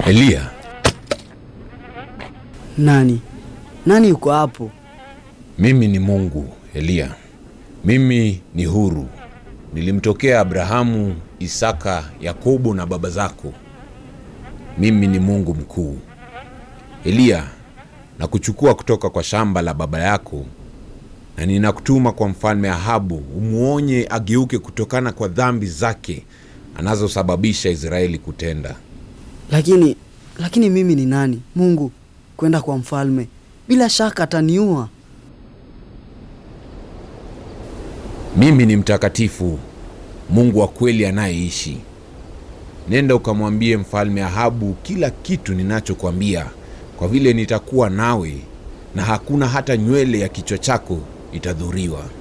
Eliya, Nani? Nani yuko hapo? mimi ni Mungu. Eliya, mimi ni huru. Nilimtokea Abrahamu, Isaka, Yakobo na baba zako. Mimi ni Mungu mkuu. Eliya, nakuchukua kutoka kwa shamba la baba yako na ninakutuma kwa mfalme Ahabu umwonye ageuke kutokana kwa dhambi zake anazosababisha Israeli kutenda. Lakini lakini mimi ni nani? Mungu kwenda kwa mfalme? Bila shaka ataniua. Mimi ni mtakatifu, Mungu wa kweli anayeishi. Nenda ukamwambie mfalme Ahabu kila kitu ninachokwambia, kwa vile nitakuwa nawe na hakuna hata nywele ya kichwa chako itadhuriwa.